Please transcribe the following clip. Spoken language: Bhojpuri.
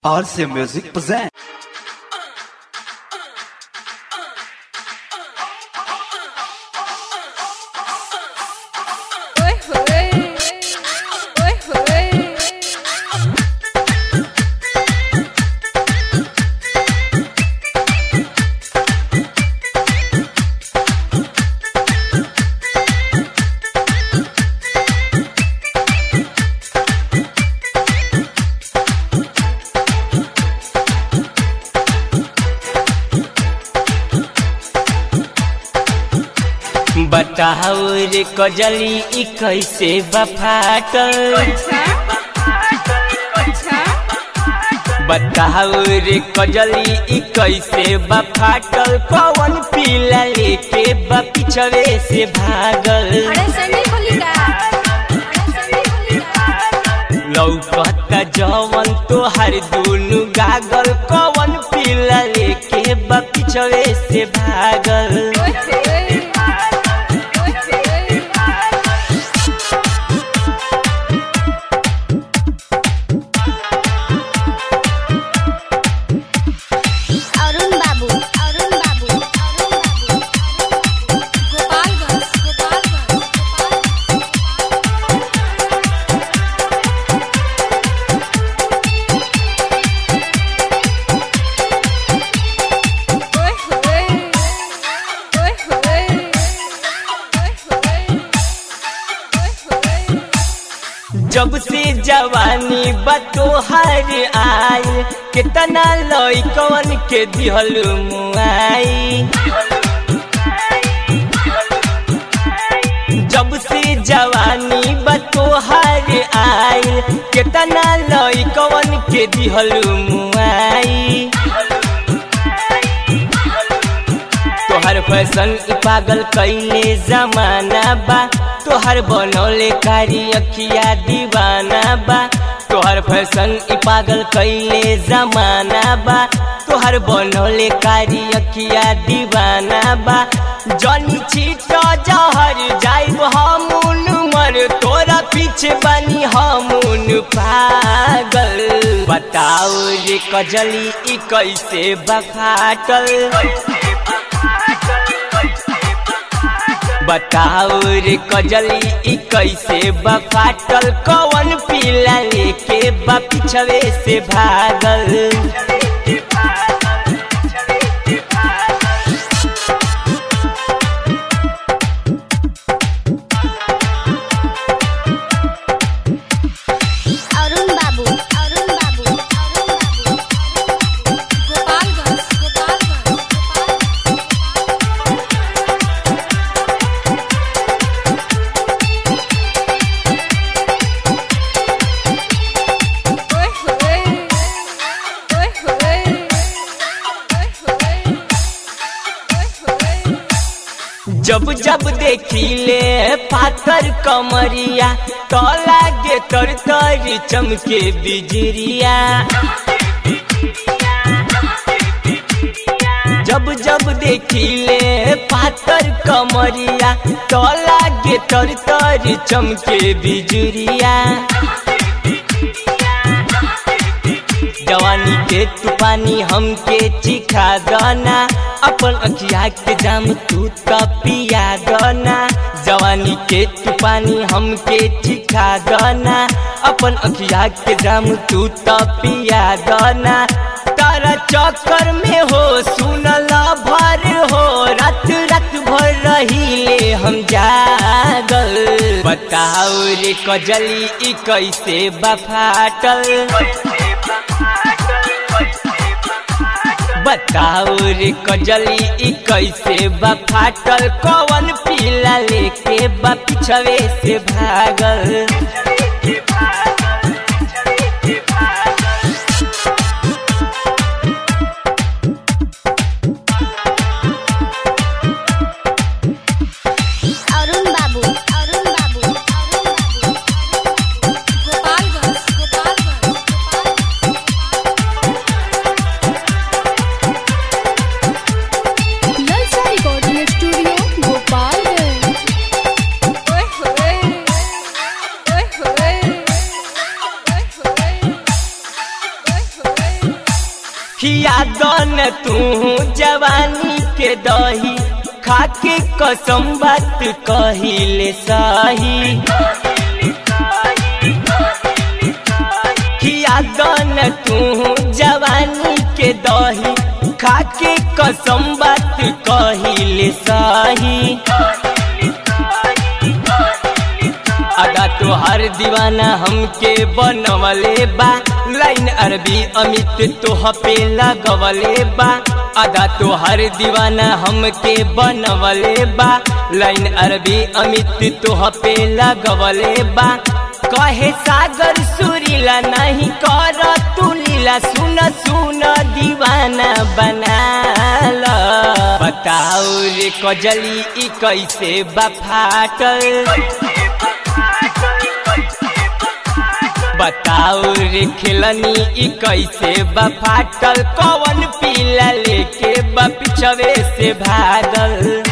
RC Music present. Oi, oi, oi, oi. बताओ रे कजली ई कैसे बफाटल अच्छा अच्छा बताओ रे कजली ई कैसे बफाटल पवन पीला लेके बपिछवे से भागल अरे संडे खोली का अरे संडे खोली का लौकता जवन तोहर दुनु गागल कवन पीला लेके बपिछवे से भागल ओए ओए ओए ओए অরুণ বাবু অরুণ বাবু অরুণ বাবু गोपालगंज गोपालगंज ओए ओए ओए ओए ओए ओए ओए जब से जवानी बतोहर आय कितना लइकवन के दिहल मुआई जब से जवानी बतोहर आय कितना लइकवन के दिहल मुआई तोहर फैशन इ पागल कैले जमाना बा तोहर बनौले कारी अखिया दीवाना बा तोहर फैशन इ पागल कैले जमाना बा तोहर बनौले कारी अखिया दीवाना बा जनी छीट जहर जाइब हमून मर तोरा पीछे बनी हमून पागल बताओ रे कजली इ कैसे बखाटल बताओ रे कजली ई कैसे बफाटल कवन पीला लेके बपिछवे से भागल অরুণ বাবু অরুণ বাবু অরুণ বাবু गोपालगंज गोपालगंज ओए ओए ओए ओए ओए ओए ओए जब जब देखिले पाथर कमरिया तो लागे तर तर चमके बिजरिया जब जब देखिले पाथर कमरिया तो लागे तर तर चमके बिजुरिया जवानी के तू पानी हमके चिखा गना अपन अखिया के जाम तू त पिया गना जवानी के तू पानी हमके चिखा गना अपन अखिया के जाम तू त पिया गना तारा चक्कर में हो सुनला भर हो रात रात भर रहीले हम जागल बताओ रे कजली ई कैसे बफाटल बताओ रे कजली ई कैसे बफाटल कवन पीला लेके बपिछवे से भागल অরুণ বাবু অরুণ বাবু অরুণ বাবু गोपालगंज गोपालगंज नलसा रिकॉर्डिंग स्टूडियो गोपालगंज ओए ओए ओए खिया दन तू जवानी के दही खाके कसम बात कहिले सही खिया दन तू जवानी के दही खाके कसम बात कहिले सही अदा तोहर दीवाना हमके बनवले बा लाइन अरबी अमित तोह पे लगवले बा अदा तोहर दीवाना हमके बनवले बा लाइन अरबी अमित तोह पे लगवले बा कहे सागर सुरीला नहीं कर तू लीला सुन सुन दीवाना बनाला बताओ रे कजली ई कैसे बफाटल बताओ रे खिलनी ई कैसे बफाटल कवन पीला लेके बपिछवे से भागल